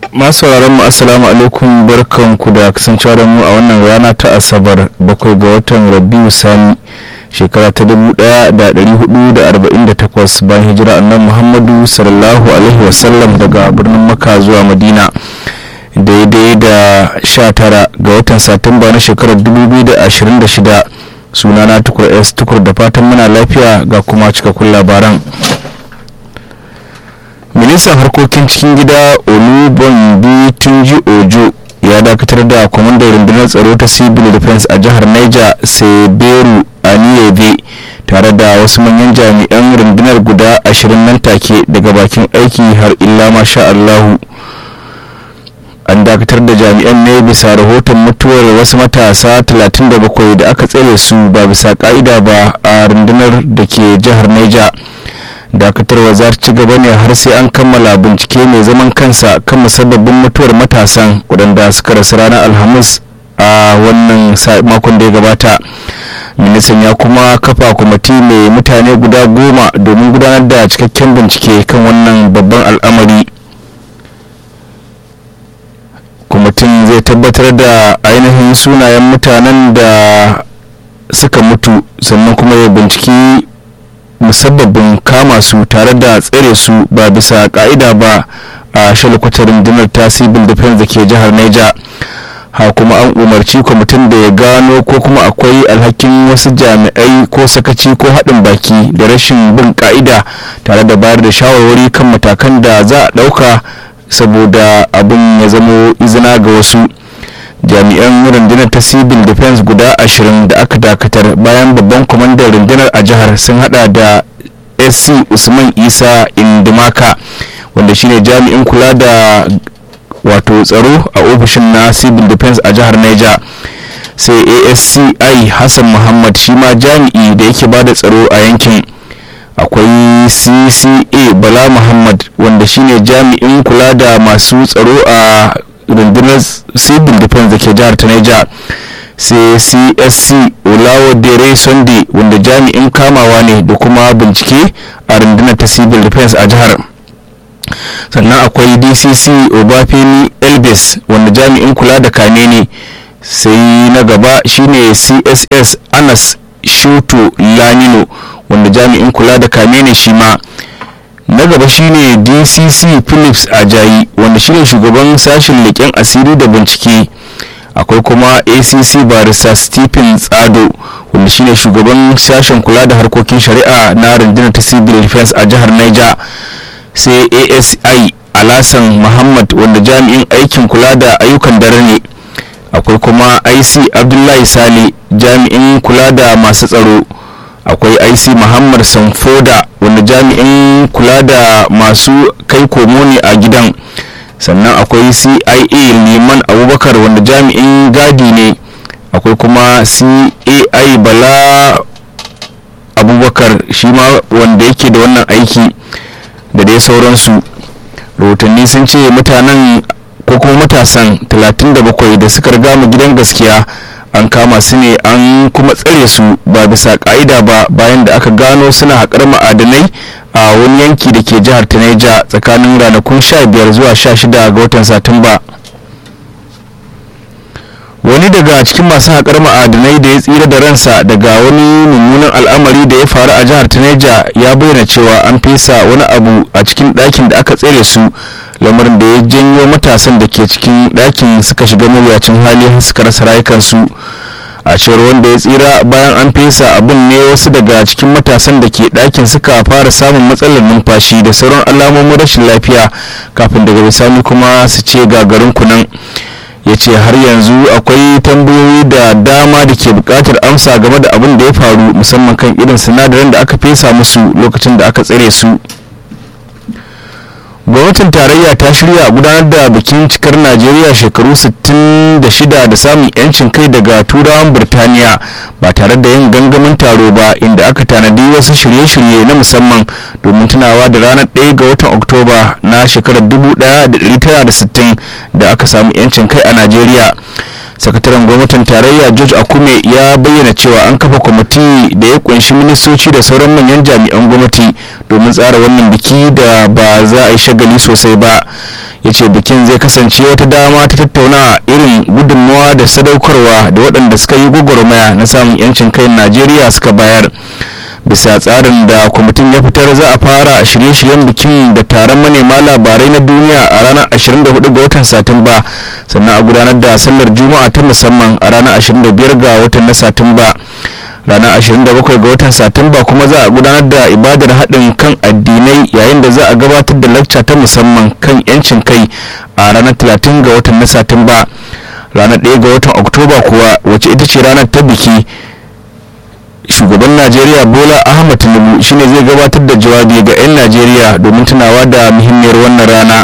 masu sauraron mu assalamu alaikum barkanku da kasancewa da mu a wannan rana ta asabar bakwai ga watan rabiu sani shekara ta dubu daya da dari hudu da arba'in da takwas bayan hijira annan muhammadu sallallahu alaihi wasallam daga birnin makka zuwa madina daidai da sha tara ga watan satumba na shekarar dubu biyu da ashirin da shida sunana tukur s tukur da fatan muna lafiya ga kuma cikakkun labaran ministan harkokin cikin gida olubonbi tunji ojo ya dakatar da kwamandan rundunar tsaro ta civil defense a jihar niger seberu aniyebe tare da wasu manyan jami'an rundunar guda ashirin nan take daga bakin aiki har illa masha allahu an dakatar da jami'an ne bisa rahoton mutuwar wasu matasa 37 da aka tsere su ba bisa ka'ida ba a rundunar da ke jihar niger dakatarwa za ci gaba ne har sai an kammala bincike mai zaman kansa kan musabbabin mutuwar matasan waɗanda suka rasu ranar alhamis a wannan makon da ya gabata ministan ya kuma kafa kwamiti mai mutane guda goma domin gudanar da cikakken bincike kan wannan babban al'amari kwamitin zai tabbatar da ainihin sunayen mutanen da suka mutu sannan kuma ya binciki musabbabin kama su tare da tsere su ba bisa ka'ida ba a shalkwatar rundunar ta civil defense da ke jihar niger ha kuma an umarci kwamitin da ya gano ko kuma akwai alhakin wasu jami'ai ko sakaci ko haɗin baki da rashin bin ka'ida tare da bayar da shawarwari kan matakan da za a ɗauka saboda abin ya zamo izina ga wasu jami'an rundunar ta civil defense guda ashirin da aka dakatar bayan babban kwamandan rundunar a jihar sun hada da sc usman isa indimaka wanda shine jami'in kula da wato tsaro a ofishin na civil defense a jihar niger sai asci hassan muhammad shi ma jami'i da yake bada tsaro a yankin akwai cca bala muhammad wanda shine jami'in kula da masu tsaro a rundunar civil defense da ke jihar ta Niger sai csc olawodere sunday wanda jami'in kamawa ne da kuma bincike a rundunar ta civil defense a jihar sannan akwai dcc obafemi elbis wanda jami'in kula da kane ne sai na gaba shine css anas shuto lanino wanda jami'in kula da kame ne shi ma na gaba shine dcc phillips ajayi wanda shine shugaban sashen leƙen asiri da bincike akwai kuma acc barista stephen tsado wanda shine shugaban sashen kula da harkokin shari'a na rundunar ta civil defense a jihar niger sai asi alasan muhammad wanda jami'in aikin kula da ayyukan dare ne akwai kuma ic abdullahi sale jami'in kula da masu tsaro akwai ic muhammad sanfoda wanda jami'in kula da masu kai komo ne a gidan sannan akwai cia liman abubakar wanda jami'in gadi ne akwai kuma cai bala abubakar shi ma wanda yake da wannan aiki da dai sauransu rahotanni sun ce mutanen ko kuma matasan 37 da suka riga mu gidan gaskiya an kama su ne an kuma tsare su ba bisa ka'ida ba bayan da aka gano suna haƙar ma'adanai a wani yanki da ke jihar Taneja tsakanin ranakun 15 zuwa 16 ga watan satumba wani daga cikin masu haƙar ma'adanai da ya tsira da ransa daga wani mummunan al'amari da ya faru a jihar Taneja ya bayyana cewa an fesa wani abu a cikin ɗakin da aka tsere su lamarin da ya janyo matasan da ke cikin ɗakin suka shiga mawuyacin hali suka rasa rayukansu a cewar wanda ya tsira bayan an fesa abin ne wasu daga cikin matasan da ke ɗakin suka fara samun matsalar numfashi da sauran alamomin rashin lafiya kafin daga bisani kuma su ce gagarin kunan ya ce har yanzu akwai tambayoyi da dama da ke buƙatar amsa game da abin da ya faru musamman kan irin sinadarin da aka fesa musu lokacin da aka tsare su gwamnatin tarayya ta shirya gudanar da bikin cikar najeriya shekaru 66 da samun yancin kai daga turawan birtaniya ba tare da yin gangamin taro ba inda aka tanadi wasu shirye-shirye na musamman domin tunawa da ranar 1 ga watan oktoba na shekarar 1960 da aka samu yancin kai a najeriya sakataren gwamnatin tarayya george akume ya bayyana cewa an kafa kwamiti da ya kunshi ministoci da sauran manyan jami'an gwamnati domin tsara wannan biki da ba za a yi shagali sosai ba ya ce bikin zai kasance wata dama ta tattauna irin gudunmawa da sadaukarwa da waɗanda suka yi gwagwarmaya na samun 'yancin kai najeriya suka bayar bisa tsarin da kwamitin ya fitar za a fara shirye-shiryen bikin da taron manema labarai na duniya a ranar 24 ga watan satumba sannan a gudanar da sallar juma'a ta musamman a ranar 25 ga watan na satumba ranar 27 ga watan satumba kuma za a gudanar da ibadar haɗin kan addinai yayin da za a gabatar da lacca ta musamman kan 'yancin kai a ranar 30 ga watan na satumba ranar 1 ga watan oktoba kuwa wacce ita ce ranar ta biki shugaban najeriya bola ahmad tinubu shine zai gabatar da jawabi ga 'yan najeriya domin tunawa da muhimmiyar wannan rana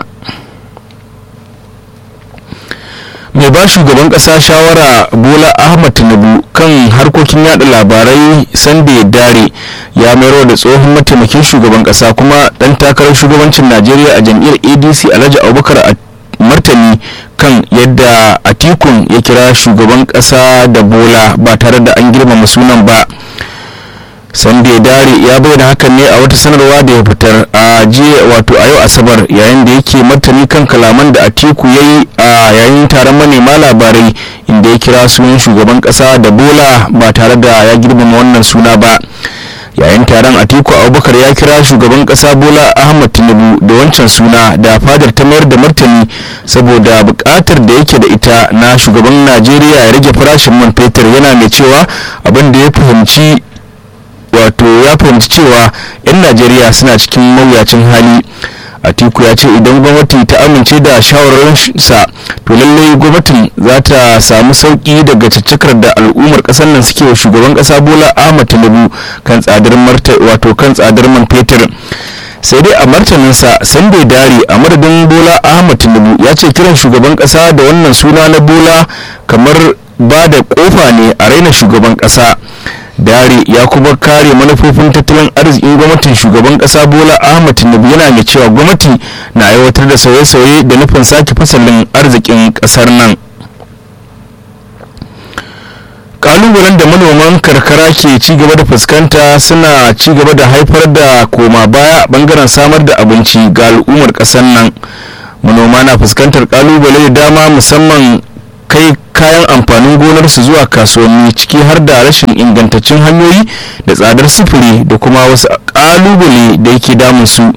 mai ba shugaban kasa shawara bola ahmad tinubu kan harkokin yada labarai sande dare ya mayarwa da tsohon mataimakin shugaban kasa kuma dan takarar shugabancin najeriya a jam'iyyar adc alhaji abubakar a martani kan yadda atikun ya kira shugaban kasa da bola ba tare da an girmama sunan ba sande dare ya bayyana hakan ne a wata sanarwa da ya fitar a jiya wato a yau asabar yayin da yake martani kan kalaman da atiku ya yi a yayin taron manema labarai inda ya kira sunan shugaban kasa da bola ba tare da ya girmama wannan suna ba yayin taron atiku abubakar ya kira shugaban kasa bola ahmad tinubu da wancan suna da fadar ta mayar da martani saboda bukatar da yake da ita na shugaban najeriya ya rage farashin man fetur yana mai cewa abin da ya fahimci wato ya fahimci cewa 'yan najeriya suna cikin mawuyacin hali atiku ya ce idan gwamnati ta amince da shawararsa to lallai gwamnatin za ta samu sauki daga caccakar da al'ummar kasar nan suke wa shugaban kasa bola ahmad tinubu kan tsadar wato kan tsadar man fetur sai dai a martaninsa sande dare a madadin bola ahmad tinubu ya ce kiran shugaban kasa da wannan suna na bola kamar ba da kofa ne a raina shugaban kasa dare ya kuma kare manufofin tattalin arzikin gwamnatin shugaban kasa bola ahmad tinubu yana mai cewa gwamnati na aiwatar da sauye-sauye da nufin sake fasalin arzikin kasar nan kalubalen da manoman karkara ke ci gaba da fuskanta suna ci gaba da haifar da koma baya bangaren samar da abinci ga al'ummar kasar nan manoma na fuskantar kalubale da dama musamman kai kayan amfanin gonarsu zuwa kasuwanni ciki har da rashin ingantaccen hanyoyi da tsadar sufuri da kuma wasu kalubale da yake damun su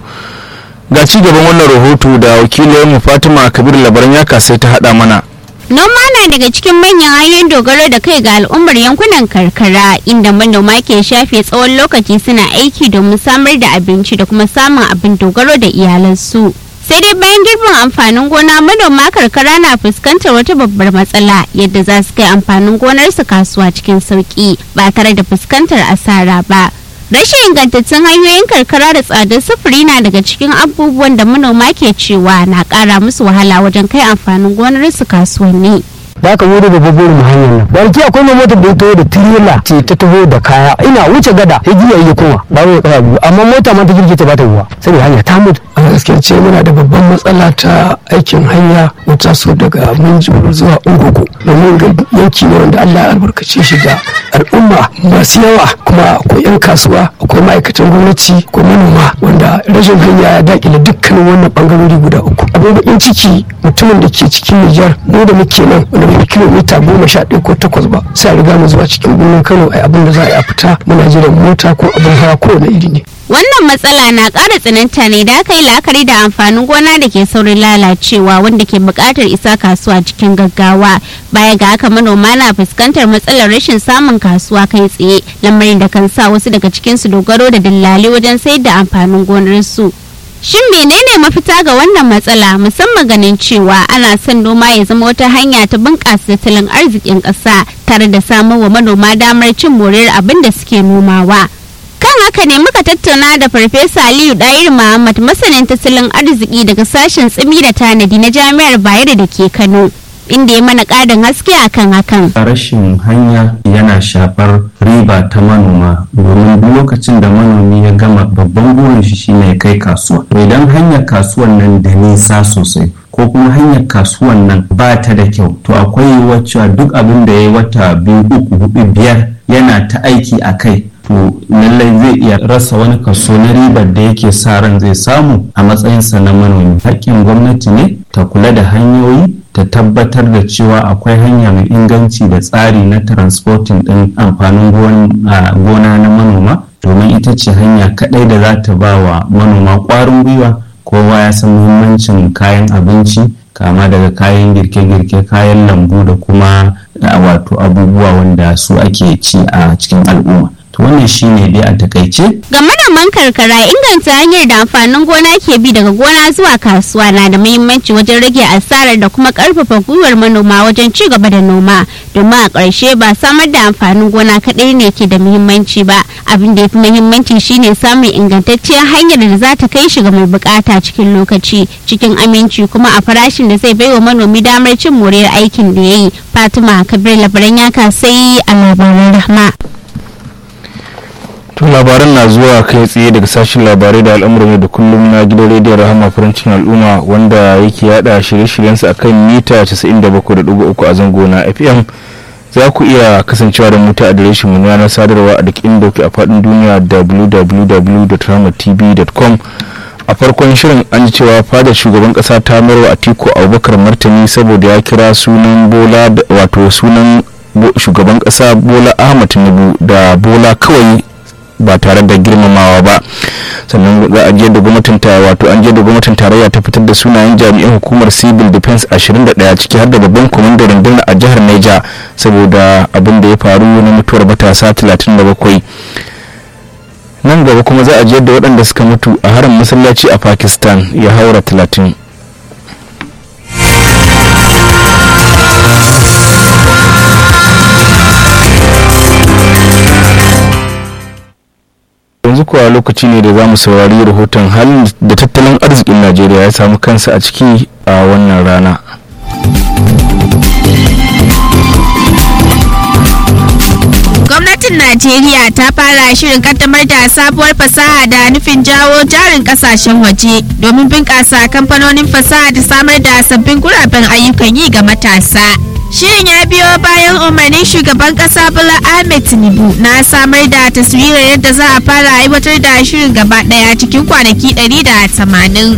ga ci gaban wannan rahoto da wakilin fatima kabir labaran ya kasai ta hada mana Noma na daga cikin manyan hanyoyin dogaro da kai ga al'ummar yankunan karkara inda manoma ke shafe tsawon lokaci suna aiki domin samar da abinci da kuma samun abin dogaro da iyalansu. sai dai bayan girbin amfanin gona manoma karkara na fuskantar wata babbar matsala yadda za su kai amfanin gonarsu kasuwa cikin sauki ba tare da fuskantar asara ba rashin ingantattun hanyoyin karkara da tsadar sufuri na daga cikin abubuwan da manoma ke cewa na kara musu wahala wajen kai amfanin gonarsu kasuwanni da aka wuri da babbar mu hanyar nan barki akwai mai motar da ya taho da tirela ce ta taho da kaya ina wuce gada ya jiya yi kuma ba mu kaya biyu amma mota ma ta girke ta ba ta ruwa saboda hanya ta mutu a gaskiya ce muna da babban matsala ta aikin hanya wata so daga minjibir zuwa ungugu domin ga yanki ne wanda Allah ya albarkace shi da al'umma masu yawa kuma akwai 'yan kasuwa akwai ma'aikatan gwamnati akwai manoma wanda rashin hanya ya dakile dukkanin wannan bangarori guda uku abin bakin ciki mutumin da ke cikin Nijar mu da muke nan wanda bai kilomita goma sha ɗaya ko takwas ba sai a riga mu zuwa cikin birnin Kano ai abin da za a yi a fita muna jiran mota ko abin hawa kowane iri ne wannan matsala na ƙara tsananta ne da aka yi la'akari da amfanin gona da ke saurin lalacewa wanda ke buƙatar isa kasuwa cikin gaggawa baya ga haka manoma na fuskantar matsalar rashin samun kasuwa kai tsaye lamarin da kan sa wasu daga cikinsu dogaro da dillali wajen sayar da amfanin gonarsu Shin menene mafita ga wannan matsala musamman ganin cewa ana son noma ya zama wata hanya ta bunƙasa tattalin arzikin ƙasa tare da samarwa manoma damar cin moriyar abin da suke nomawa. Kan haka ne muka tattauna da Farfesa Aliyu Dair Muhammad masanin tattalin arziki daga sashen tsimi da tanadi na Jami'ar Bayero da ke Kano. inda ya mana ƙarin haske akan hakan. Rashin hanya yana shafar riba ta manoma domin duk lokacin da manomi ya gama babban burin shi shine ya kai kasuwa. To idan hanyar kasuwan nan da nisa sosai ko kuma hanyar kasuwan nan ba ta da kyau to akwai wacce duk abin da ya yi wata biyu uku hudu biyar yana ta aiki a kai to lallai zai iya rasa wani kaso na ribar da yake sa ran zai samu a matsayinsa na manomi haƙƙin gwamnati ne ta kula da hanyoyi ta tabbatar da cewa akwai hanya mai inganci da tsari na transporting ɗin amfanin gona na manoma domin ita ce hanya kaɗai da za ta ba wa manoma ƙwarin gwiwa kowa ya san muhimmancin kayan abinci kama daga kayan girke-girke kayan lambu da kuma wato abubuwa wanda su ake ci a cikin al'umma wannan shine dai a takaice ga manoman karkara inganta hanyar da amfanin gona ke bi daga gona zuwa kasuwa na da muhimmanci wajen rage asarar da kuma karfafa gwiwar manoma wajen ci gaba da noma domin a ƙarshe ba samar da amfanin gona kaɗai ne ke da muhimmanci ba abin da ya fi muhimmanci shine samun ingantacciyar hanyar da za ta kai shi ga mai bukata cikin lokaci cikin aminci kuma a farashin da zai baiwa manomi damar cin moriyar aikin da ya yi fatima kabir labaran ya kasai a labaran rahma to labaran na zuwa kai tsaye daga sashen labarai da al'amuran da kullum na gidan rediyon rahama farancin al'umma wanda yake yada shirye-shiryensa a kan mita 97.3 a zango na fm za ku iya kasancewa da mu ta adireshin mu yanar sadarwa a duk inda kuke a faɗin duniya www.rahamatv.com a farkon shirin an ji cewa fadar shugaban kasa ta marwa atiku abubakar martani saboda ya kira sunan bola wato sunan shugaban kasa bola ahmad tinubu da bola kawai ba tare da girmamawa ba sannan za a je da gwamnatin ta wato an je da gwamnatin tarayya ta fitar da sunayen jami'an hukumar civil defense 21 ciki har da babban kwamandan rundunar a jihar Niger saboda abin da ya faru na mutuwar matasa 37 nan gaba kuma za a je da waɗanda suka mutu a harin masallaci a Pakistan ya haura 30 yanzu kuwa lokaci ne da za mu saurari rahoton halin da tattalin arzikin najeriya ya samu kansa a ciki a wannan rana gwamnatin najeriya ta fara shirin kaddamar da sabuwar fasaha da nufin jawo jarin kasashen waje domin bunƙasa kamfanonin fasaha da samar da sabbin guraben ayyukan yi ga matasa Shirin ya biyo bayan umarnin shugaban kasa Bola Ahmed Tinubu na samar da taswirar yadda za a fara aiwatar da shirin gaba daya cikin kwanaki 180.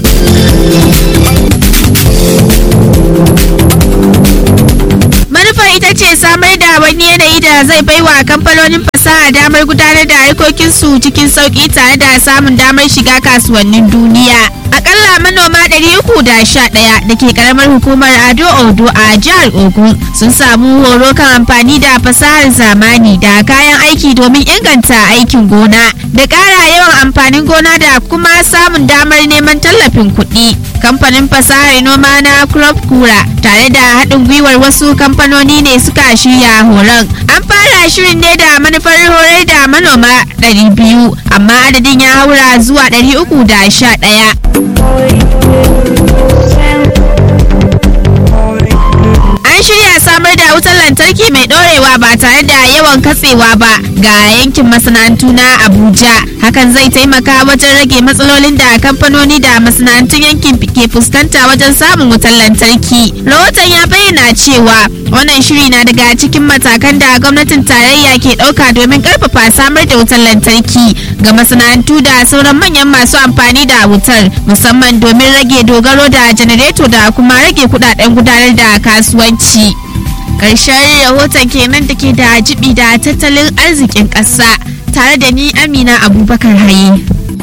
manufar ita ce samar da wani yanayi da zai baiwa kamfanonin fasaha damar gudanar da harkokinsu cikin sauki tare da samun damar shiga kasuwannin duniya akalla manoma 311 da ke karamar hukumar ado odo a jihar ogun sun samu horo kan amfani da fasahar zamani da kayan aiki domin inganta aikin gona da ƙara yawan amfanin gona da kuma samun damar neman tallafin kuɗi kamfanin fasahar noma na crop kura tare da haɗin gwiwar wasu kamfanoni ne suka shirya horon an fara shirin ne da manufar horar da manoma 200 amma adadin ya haura zuwa 311 an shirya samar da wutar lantarki mai dorewa ba tare da yawan katsewa ba ga yankin masana'antu na abuja hakan zai taimaka wajen rage matsalolin da kamfanoni da masana'antun yankin ke fuskanta wajen samun wutar lantarki rahoton ya bayyana cewa wannan shiri na daga cikin matakan da gwamnatin tarayya ke ɗauka domin karfafa samar da wutar lantarki ga masana'antu da sauran manyan masu amfani da wutar musamman domin rage dogaro da janareto da kuma rage kudaden gudanar da kasuwanci ƙarshen rahoton kenan da ke da jibi da tattalin arzikin ƙasa tare da ni amina abubakar haye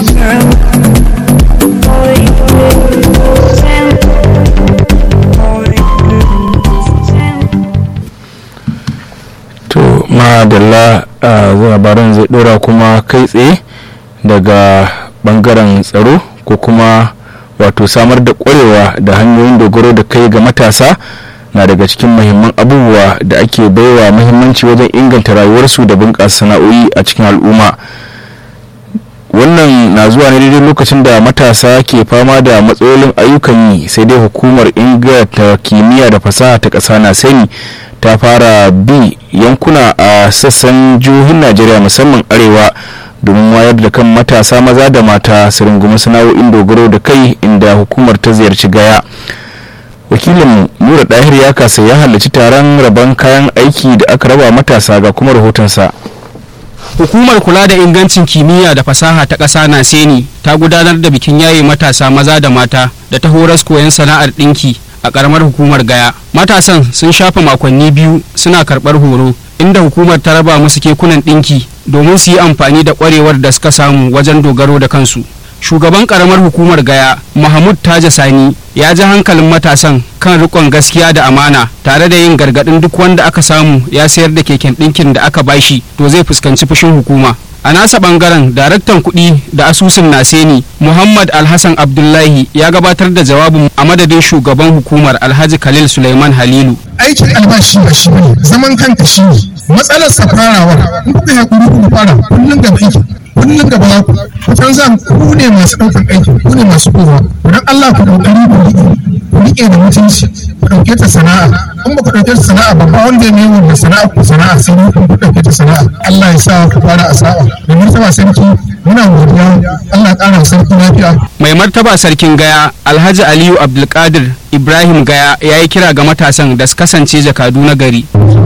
to madalla a labaran zai dora kuma kai tsaye daga bangaren tsaro ko kuma wato samar da kwarewa da hanyoyin dogaro da kai ga matasa na daga cikin mahimman abubuwa da ake baiwa muhimmanci wajen inganta rayuwarsu da bunƙasa sana'o'i a cikin al'umma wannan na zuwa ne daidai lokacin da matasa ke fama da matsalolin ayyukan yi sai dai hukumar inganta kimiyya da fasaha ta ƙasa na sani ta fara bi yankuna a sassan jihohin najeriya musamman arewa domin wayar da kan matasa maza da mata su rungumi sana'o'in dogaro da kai inda hukumar ta ziyarci gaya wakilin nura dahir ya kasa ya halarci taron rabon kayan aiki da aka raba matasa ga kuma rahotonsa hukumar kula da ingancin kimiyya da fasaha ta ƙasa na seni ta gudanar da bikin yaye matasa maza da mata da ta horas koyon sana'ar ɗinki a ƙaramar hukumar gaya matasan sun shafa makonni biyu suna karɓar horo inda hukumar ta raba musu kekunan ɗinki domin su yi amfani da ƙwarewar da suka samu wajen dogaro da kansu shugaban ƙaramar hukumar gaya mahmud taja sani ya ji hankalin matasan kan rikon gaskiya da amana tare da yin gargaɗin duk wanda aka samu ya sayar da keken ɗinkin da aka bashi to zai fuskanci fushin hukuma a nasa bangaren daraktan kuɗi da asusun naseni muhammad alhassan abdullahi ya gabatar da jawabin a madadin shugaban hukumar alhaji khalil suleiman halilu aikin albashi ba shi ne zaman kanka shi ne matsalar sa farawa in kuka haƙuri ku fara kullum gaba aiki kullum gaba za ku ku san za ku ne masu ɗaukar aikin ku ne masu kowa don Allah ku ɗaukari ku riƙe ku riƙe da mutunci ku ɗauke ta sana'a in ba ku ɗauke ta sana'a ba ba wanda ya mai wanda sana'a ku sana'a sai ni ku ɗauke ta sana'a Allah ya sa ku fara a sa'a da martaba sarki muna godiya Allah ya ƙara sarki lafiya mai martaba sarkin gaya alhaji aliyu abdulkadir ibrahim gaya ya yi kira ga matasan da su kasance jakadu na gari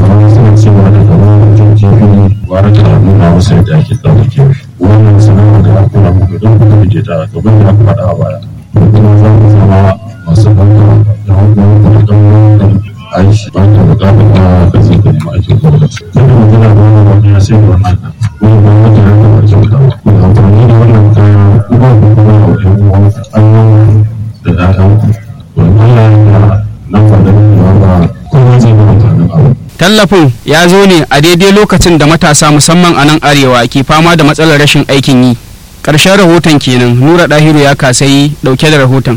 waraka nuna masa yadda ake tsarki wannan sanarwa da ya kura muku don ku kaje ta gaban da aka faɗa a baya kuma za ku zama masu ɗauka da hukumar da ɗan aiki ba ta buƙatar da ka zai ka nemi aikin gwamnati kada mu gina da wannan wani ya sai da wannan wani gwamnati ya kama kyauta ku amfani da wannan kaya ku ba ku kuma wa ƴan uwan annan da ƴaƴanku wannan ya nan ba da ba kowa zai ga amfanin abu tallafin ya zo ne a daidai lokacin da matasa musamman a nan arewa ke fama da matsalar rashin aikin yi ƙarshen rahoton kenan nura ɗahiru ya kasayi ɗauke da rahoton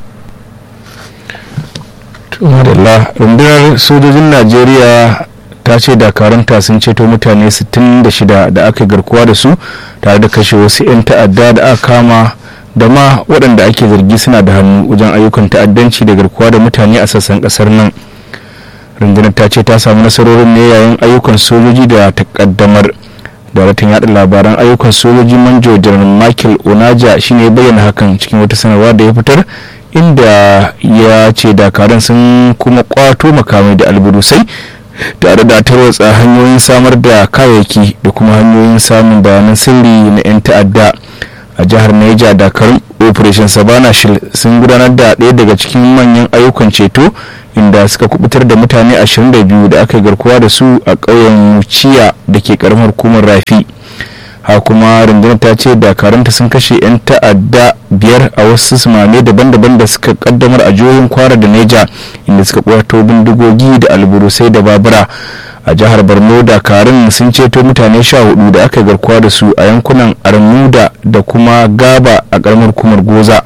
madalla rundunar sojojin najeriya ta ce dakaranta sun ceto mutane 66 da aka garkuwa da su tare da kashe wasu 'yan ta'adda da aka kama da ma waɗanda ake zargi suna da hannu wajen ayyukan ta'addanci da garkuwa da mutane a sassan ƙasar nan rundunar ta ce ta samu nasarorin ne yayin ayyukan sojoji da ta kaddamar daraktan yada labaran ayyukan sojoji manjo janar michael onaja shine ya bayyana hakan cikin wata sanarwa da ya fitar inda ya ce dakarun sun kuma kwato makamai da alburusai tare da tarwatsa hanyoyin samar da kayayyaki da kuma hanyoyin samun bayanan sirri na 'yan ta'adda a jihar Niger dakarun operation savannah shield sun gudanar da ɗaya daga cikin manyan ayyukan ceto inda suka kubutar da mutane 22 da aka garkuwa da su a ƙauyen muciya da ke karamar hukumar rafi ha kuma rundunar ta ce dakaranta sun kashe 'yan ta'adda biyar a wasu sumame daban-daban da suka kaddamar a jihohin kwara da neja inda suka kwato bindigogi da alburusai da babura a jihar borno dakarun sun ceto mutane sha hudu da aka garkuwa da su a yankunan armuda da kuma gaba a karamar hukumar goza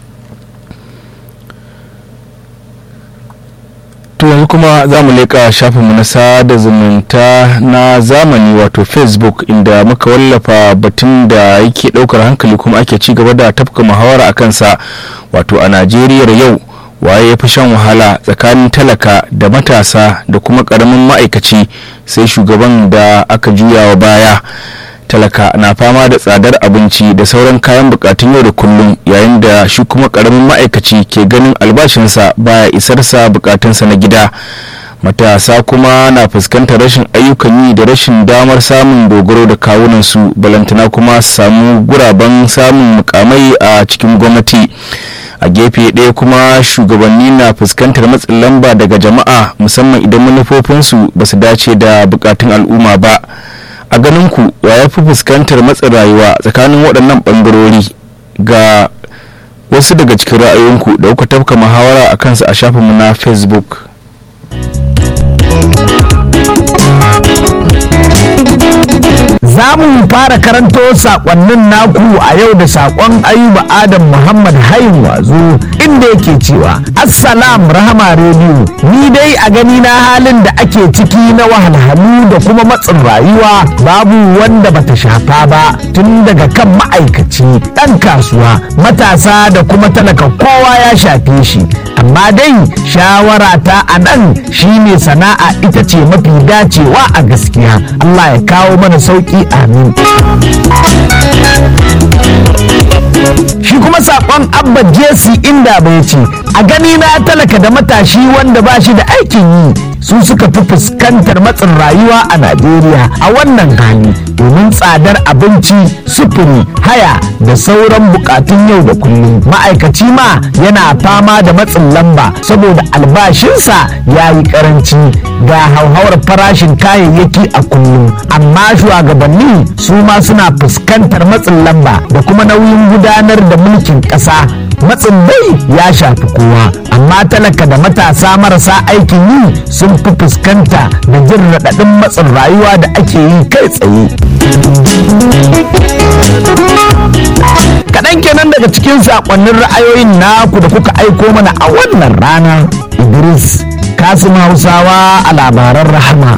to yanzu kuma za mu leƙa shafinmu na sada zumunta na zamani wato facebook inda muka wallafa batun da yake ɗaukar hankali kuma ake ci gaba da tafka muhawara a kansa wato a najeriya yau waye ya fi shan wahala tsakanin talaka da matasa da kuma ƙaramin ma'aikaci sai shugaban da aka juya wa baya talaka na fama da tsadar abinci da sauran kayan bukatun yau da kullum yayin da shi kuma karamin ma'aikaci ke ganin albashinsa baya isarsa bukatunsa na gida matasa kuma na fuskantar rashin ayyukan yi da rashin damar samun dogaro da kawunansu balantana kuma samu guraben samun mukamai a cikin gwamnati a gefe ɗaya kuma shugabanni na fuskantar matsin lamba daga jama'a musamman idan manufofinsu ba su dace da bukatun al'umma ba a ganin ku wa ya fi fuskantar matsin rayuwa tsakanin waɗannan ɓangarori ga wasu daga cikin ra'ayoyinku da kuka tafka muhawara a kansu a shafinmu na facebook za mu fara karanto sakonnin naku a yau da sakon ayuba adam muhammad hayin wazo inda yake cewa assalam rahama rediyo ni dai a gani na halin da ake ciki na wahalhalu da kuma matsin rayuwa babu wanda bata shafa ba tun daga kan ma'aikaci ɗan kasuwa matasa da kuma talaka kowa ya shafe shi amma dai shawara ta a nan shine sana'a ita ce mafi dacewa a gaskiya allah ya kawo mana sauki amin shi kuma sakon abba jesi inda bai ce a gani na talaka da matashi wanda ba shi da aikin yi su suka fi fuskantar matsin rayuwa a najeriya a wannan hali domin tsadar abinci sufuri haya da sauran bukatun yau da kullum ma'aikaci ma yana fama da matsin lamba saboda albashinsa ya yi karanci ga hauhawar farashin kayayyaki a kullum amma shugabanni su ma suna fuskantar matsin lamba da kuma nauyin gudanar da mulkin ƙasa matsin dai ya shafi kowa amma talaka da matasa marasa aikin yi sun fi fuskanta da jin raɗaɗin matsin rayuwa da ake yi kai tsaye kaɗan kenan daga cikin saƙonnin ra'ayoyin naku da kuka aiko mana a wannan rana idris kasim hausawa a labaran rahama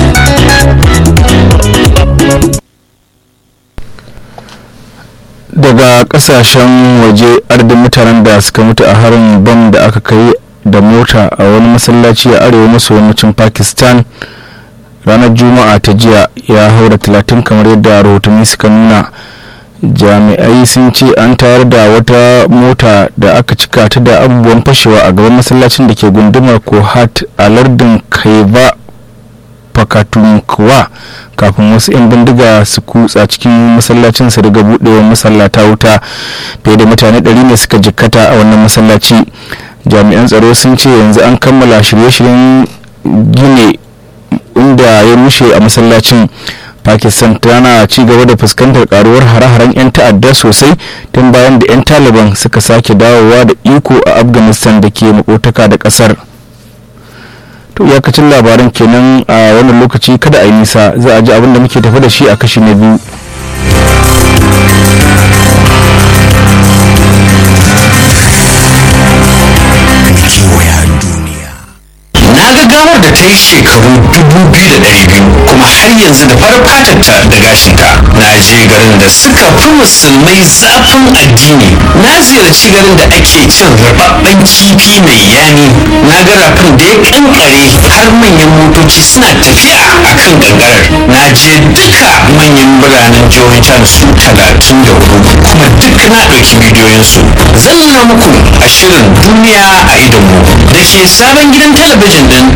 daga kasashen waje ardin mutanen da suka mutu a harin bam da aka kai da mota a wani masallaci a arewa maso yammacin pakistan ranar juma'a ta jiya ya haura talatin kamar yadda rahotanni suka nuna jami'ai sun ce an tayar da wata mota da aka cika ta da abubuwan fashewa a gaban masallacin da ke gundumar kohat a lardin kaiba fakatunkuwa kafin wasu 'yan bindiga su kutsa cikin masallacin su daga buɗewa masallata wuta fiye da mutane 100 ne suka jikkata a wannan masallaci jami'an tsaro sun ce yanzu an kammala shirye-shiryen gine inda ya rushe a masallacin pakistan tana ci gaba da fuskantar karuwar hare-haren 'yan ta'adda sosai tun bayan da 'yan taliban suka sake dawowa da iko a afghanistan da ke makotaka da kasar to iyakacin labaran kenan a wannan lokaci kada a yi nisa za a ji abin da muke tafi da shi a kashi na biyu na ga gawar da ta yi shekaru dubu biyu da ɗari biyu kuma har yanzu da farar fatarta da gashinta na je garin da suka fi musulmai zafin addini na ziyarci garin da ake cin rababben kifi mai yami na ga rafin da ya kankare har manyan motoci suna tafiya a kan gangarar na je duka manyan biranen jihohin can su talatin da hudu kuma duk na ɗauki bidiyoyinsu zan nuna muku a shirin duniya a idonmu da ke sabon gidan talabijin din